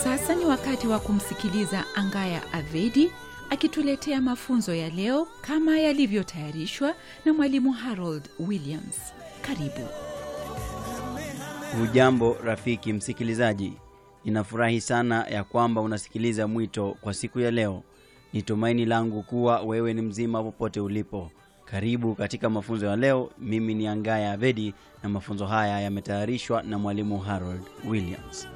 Sasa ni wakati wa kumsikiliza Angaya Avedi akituletea mafunzo ya leo kama yalivyotayarishwa na mwalimu Harold Williams. Karibu. Hujambo rafiki msikilizaji, ninafurahi sana ya kwamba unasikiliza mwito kwa siku ya leo. Ni tumaini langu kuwa wewe ni mzima popote ulipo. Karibu katika mafunzo ya leo. Mimi ni Angaya Avedi na mafunzo haya yametayarishwa na mwalimu Harold Williams.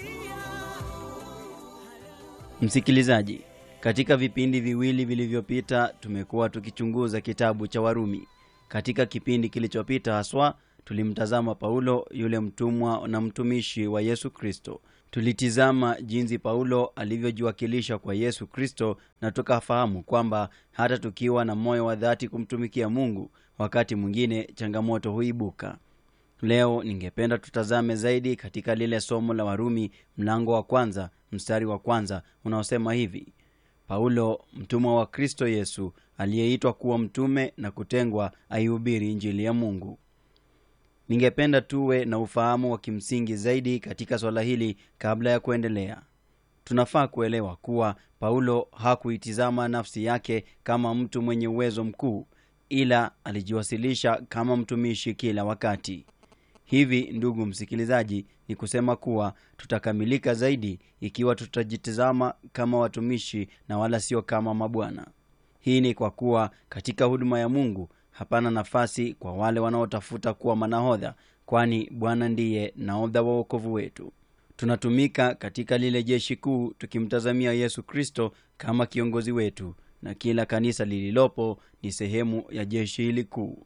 Msikilizaji, katika vipindi viwili vilivyopita tumekuwa tukichunguza kitabu cha Warumi. Katika kipindi kilichopita haswa tulimtazama Paulo, yule mtumwa na mtumishi wa Yesu Kristo. Tulitizama jinsi Paulo alivyojiwakilisha kwa Yesu Kristo, na tukafahamu kwamba hata tukiwa na moyo wa dhati kumtumikia Mungu, wakati mwingine changamoto huibuka. Leo ningependa tutazame zaidi katika lile somo la Warumi mlango wa kwanza mstari wa kwanza unaosema hivi: Paulo mtumwa wa Kristo Yesu aliyeitwa kuwa mtume na kutengwa aihubiri Injili ya Mungu. Ningependa tuwe na ufahamu wa kimsingi zaidi katika swala hili kabla ya kuendelea. Tunafaa kuelewa kuwa Paulo hakuitizama nafsi yake kama mtu mwenye uwezo mkuu, ila alijiwasilisha kama mtumishi kila wakati. Hivi ndugu msikilizaji, ni kusema kuwa tutakamilika zaidi ikiwa tutajitizama kama watumishi na wala sio kama mabwana. Hii ni kwa kuwa katika huduma ya Mungu hapana nafasi kwa wale wanaotafuta kuwa manahodha, kwani Bwana ndiye nahodha wa wokovu wetu. Tunatumika katika lile jeshi kuu tukimtazamia Yesu Kristo kama kiongozi wetu, na kila kanisa lililopo ni sehemu ya jeshi hili kuu.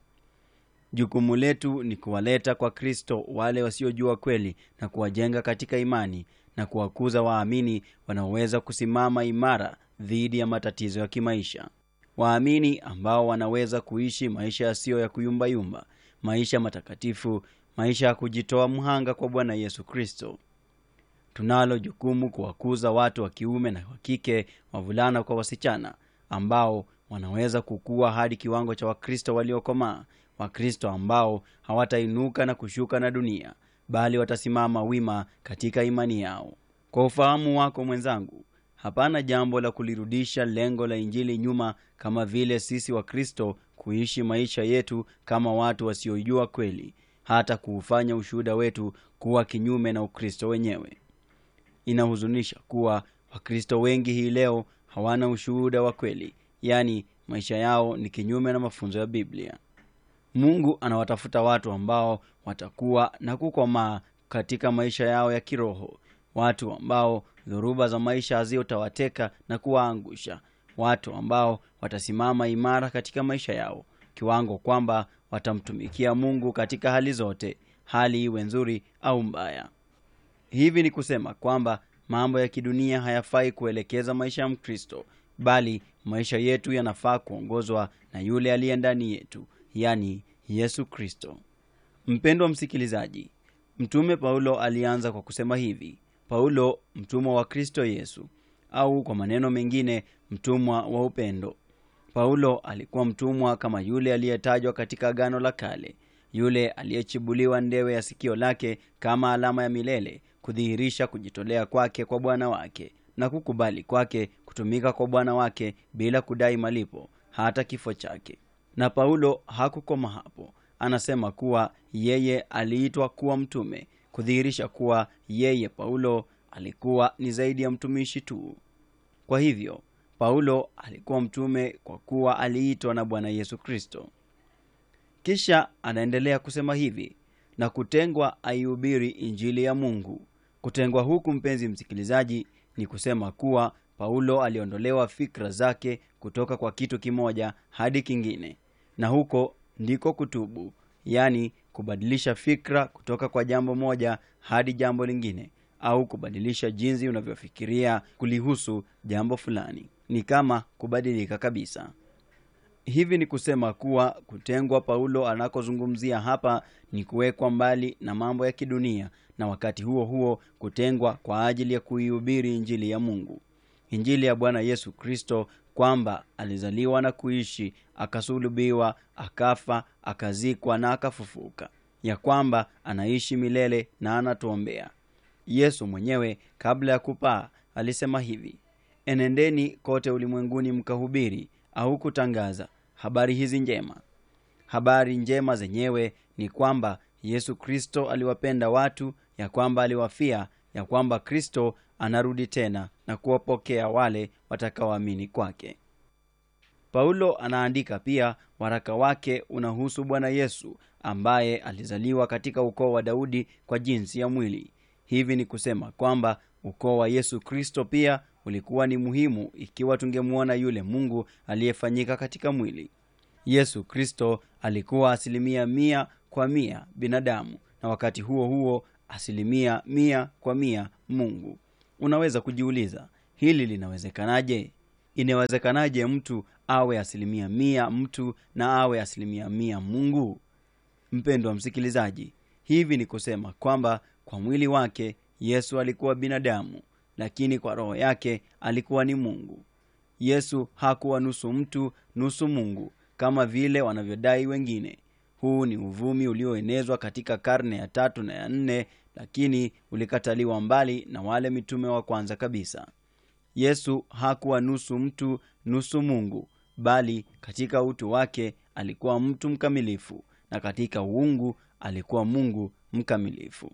Jukumu letu ni kuwaleta kwa Kristo wale wasiojua kweli na kuwajenga katika imani na kuwakuza waamini wanaoweza kusimama imara dhidi ya matatizo ya kimaisha, waamini ambao wanaweza kuishi maisha yasiyo ya kuyumbayumba, maisha matakatifu, maisha ya kujitoa mhanga kwa Bwana Yesu Kristo. Tunalo jukumu kuwakuza watu wa kiume na wa kike, wavulana kwa wasichana, ambao wanaweza kukua hadi kiwango cha Wakristo waliokomaa Wakristo ambao hawatainuka na kushuka na dunia, bali watasimama wima katika imani yao. Kwa ufahamu wako mwenzangu, hapana jambo la kulirudisha lengo la Injili nyuma, kama vile sisi Wakristo kuishi maisha yetu kama watu wasiojua kweli, hata kuufanya ushuhuda wetu kuwa kinyume na Ukristo wenyewe. Inahuzunisha kuwa Wakristo wengi hii leo hawana ushuhuda wa kweli, yaani maisha yao ni kinyume na mafunzo ya Biblia. Mungu anawatafuta watu ambao watakuwa na kukomaa katika maisha yao ya kiroho, watu ambao dhoruba za maisha hazitawateka na kuwaangusha, watu ambao watasimama imara katika maisha yao kiwango kwamba watamtumikia Mungu katika hali zote, hali iwe nzuri au mbaya. Hivi ni kusema kwamba mambo ya kidunia hayafai kuelekeza maisha ya Mkristo, bali maisha yetu yanafaa kuongozwa na yule aliye ndani yetu yani Yesu Kristo. Mpendwa msikilizaji, Mtume Paulo alianza kwa kusema hivi: Paulo mtumwa wa Kristo Yesu, au kwa maneno mengine, mtumwa wa upendo. Paulo alikuwa mtumwa kama yule aliyetajwa katika Agano la Kale, yule aliyechibuliwa ndewe ya sikio lake kama alama ya milele, kudhihirisha kujitolea kwake kwa Bwana wake na kukubali kwake kutumika kwa Bwana wake bila kudai malipo hata kifo chake. Na Paulo hakukoma hapo. Anasema kuwa yeye aliitwa kuwa mtume, kudhihirisha kuwa yeye Paulo alikuwa ni zaidi ya mtumishi tu. Kwa hivyo Paulo alikuwa mtume kwa kuwa aliitwa na Bwana Yesu Kristo. Kisha anaendelea kusema hivi, na kutengwa aihubiri Injili ya Mungu. Kutengwa huku, mpenzi msikilizaji, ni kusema kuwa Paulo aliondolewa fikra zake kutoka kwa kitu kimoja hadi kingine na huko ndiko kutubu, yaani kubadilisha fikra kutoka kwa jambo moja hadi jambo lingine, au kubadilisha jinsi unavyofikiria kulihusu jambo fulani. Ni kama kubadilika kabisa. Hivi ni kusema kuwa kutengwa Paulo anakozungumzia hapa ni kuwekwa mbali na mambo ya kidunia, na wakati huo huo kutengwa kwa ajili ya kuihubiri Injili ya Mungu, Injili ya Bwana Yesu Kristo kwamba alizaliwa na kuishi, akasulubiwa, akafa, akazikwa na akafufuka, ya kwamba anaishi milele na anatuombea. yesu mwenyewe kabla ya kupaa alisema hivi enendeni kote ulimwenguni mkahubiri au kutangaza habari hizi njema habari njema zenyewe ni kwamba yesu kristo aliwapenda watu ya kwamba aliwafia ya kwamba kristo anarudi tena na kuwapokea wale watakaoamini kwake paulo anaandika pia waraka wake unahusu bwana yesu ambaye alizaliwa katika ukoo wa daudi kwa jinsi ya mwili hivi ni kusema kwamba ukoo wa yesu kristo pia ulikuwa ni muhimu ikiwa tungemwona yule mungu aliyefanyika katika mwili yesu kristo alikuwa asilimia mia kwa mia binadamu na wakati huo huo asilimia mia kwa mia mungu unaweza kujiuliza hili linawezekanaje inawezekanaje mtu awe asilimia mia mtu na awe asilimia mia mungu mpendwa msikilizaji hivi ni kusema kwamba kwa mwili wake yesu alikuwa binadamu lakini kwa roho yake alikuwa ni mungu yesu hakuwa nusu mtu nusu mungu kama vile wanavyodai wengine huu ni uvumi ulioenezwa katika karne ya tatu na ya nne lakini ulikataliwa mbali na wale mitume wa kwanza kabisa yesu hakuwa nusu mtu nusu mungu bali katika utu wake alikuwa mtu mkamilifu na katika uungu alikuwa mungu mkamilifu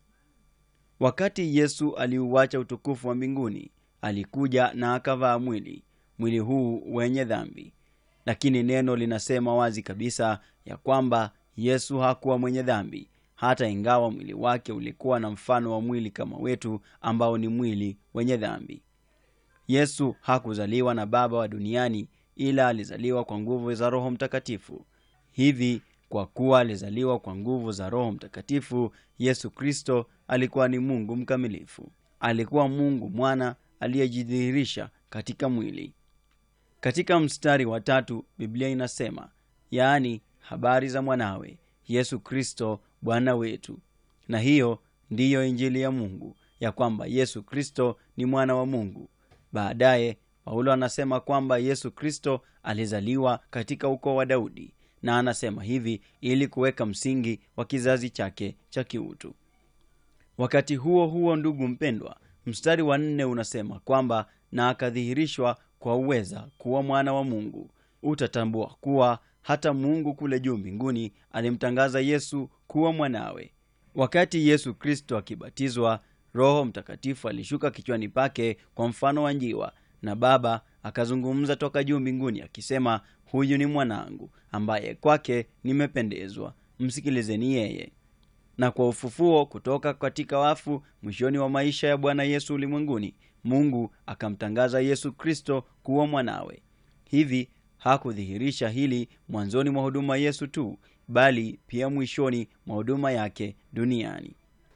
wakati yesu aliuacha utukufu wa mbinguni alikuja na akavaa mwili mwili huu wenye dhambi lakini neno linasema wazi kabisa ya kwamba yesu hakuwa mwenye dhambi hata ingawa mwili wake ulikuwa na mfano wa mwili kama wetu ambao ni mwili wenye dhambi yesu hakuzaliwa na baba wa duniani ila alizaliwa kwa nguvu za roho mtakatifu hivi kwa kuwa alizaliwa kwa nguvu za roho mtakatifu yesu kristo alikuwa ni mungu mkamilifu alikuwa mungu mwana aliyejidhihirisha katika mwili katika mstari wa tatu biblia inasema yaani habari za mwanawe yesu kristo bwana wetu na hiyo ndiyo injili ya mungu ya kwamba yesu kristo ni mwana wa mungu baadaye paulo anasema kwamba yesu kristo alizaliwa katika ukoo wa daudi na anasema hivi ili kuweka msingi wa kizazi chake cha kiutu wakati huo huo ndugu mpendwa mstari wa nne unasema kwamba na akadhihirishwa kwa uweza kuwa mwana wa mungu utatambua kuwa hata mungu kule juu mbinguni alimtangaza yesu kuwa mwanawe wakati yesu kristo akibatizwa roho mtakatifu alishuka kichwani pake kwa mfano wa njiwa na baba akazungumza toka juu mbinguni akisema huyu ni mwanangu ambaye kwake nimependezwa msikilizeni yeye na kwa ufufuo kutoka katika wafu mwishoni wa maisha ya bwana yesu ulimwenguni mungu akamtangaza yesu kristo kuwa mwanawe hivi hakudhihirisha hili mwanzoni mwa huduma yesu tu bali pia mwishoni mwa huduma yake duniani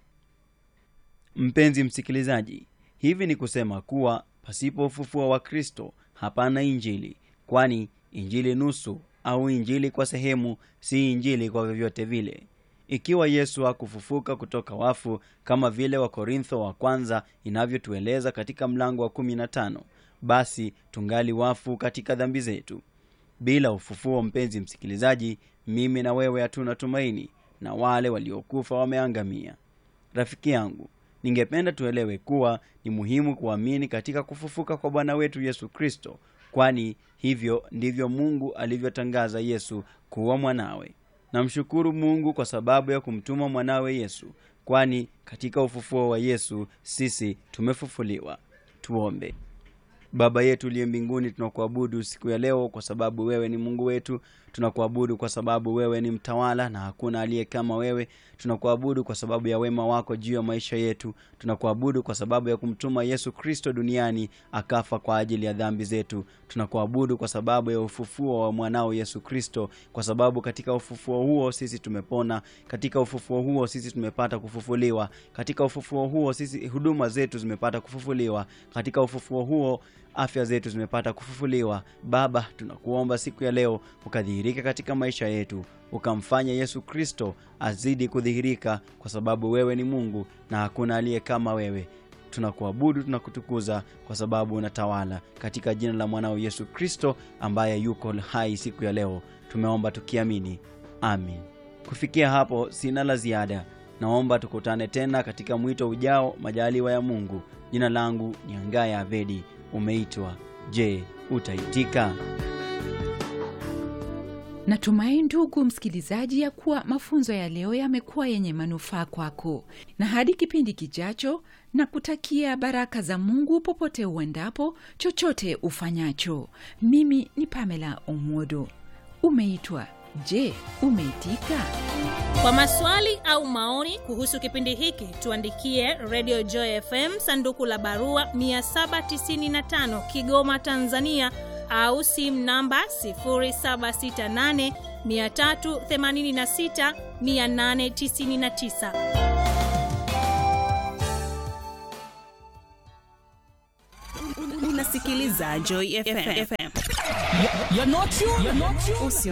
mpenzi msikilizaji hivi ni kusema kuwa pasipo ufufuo wa kristo hapana injili kwani injili nusu au injili kwa sehemu si injili kwa vyovyote vile ikiwa yesu hakufufuka kutoka wafu kama vile wakorintho wa kwanza inavyotueleza katika mlango wa 15 basi tungali wafu katika dhambi zetu bila ufufuo mpenzi msikilizaji mimi na wewe hatuna tumaini na wale waliokufa wameangamia rafiki yangu ningependa tuelewe kuwa ni muhimu kuamini katika kufufuka kwa bwana wetu yesu kristo kwani hivyo ndivyo mungu alivyotangaza yesu kuwa mwanawe namshukuru mungu kwa sababu ya kumtuma mwanawe yesu kwani katika ufufuo wa yesu sisi tumefufuliwa tuombe baba yetu uliye mbinguni tunakuabudu siku ya leo kwa sababu wewe ni mungu wetu tunakuabudu kwa sababu wewe ni mtawala na hakuna aliye kama wewe tunakuabudu kwa sababu ya wema wako juu ya maisha yetu tunakuabudu kwa sababu ya kumtuma yesu kristo duniani akafa kwa ajili ya dhambi zetu tunakuabudu kwa sababu ya ufufuo wa mwanao yesu kristo kwa sababu katika ufufuo huo sisi tumepona katika ufufuo huo sisi tumepata kufufuliwa katika ufufuo huo sisi huduma zetu zimepata kufufuliwa katika ufufuo huo afya zetu zimepata kufufuliwa baba tunakuomba siku ya leo ukadhihirika katika maisha yetu ukamfanya yesu kristo azidi kudhihirika kwa sababu wewe ni mungu na hakuna aliye kama wewe tunakuabudu tunakutukuza kwa sababu unatawala katika jina la mwanao yesu kristo ambaye yuko hai siku ya leo tumeomba tukiamini amin kufikia hapo sina la ziada naomba tukutane tena katika mwito ujao majaliwa ya mungu jina langu ni angaya avedi umeitwa je utaitika natumai ndugu msikilizaji ya kuwa mafunzo ya leo yamekuwa yenye manufaa kwako na hadi kipindi kijacho na kutakia baraka za mungu popote uendapo chochote ufanyacho mimi ni pamela omodo umeitwa je umeitika kwa maswali au maoni kuhusu kipindi hiki tuandikie radio joy fm sanduku la barua 795 kigoma tanzania au simu namba 768 386 899 unasikiliza joy fm You're not you. You're not you. usio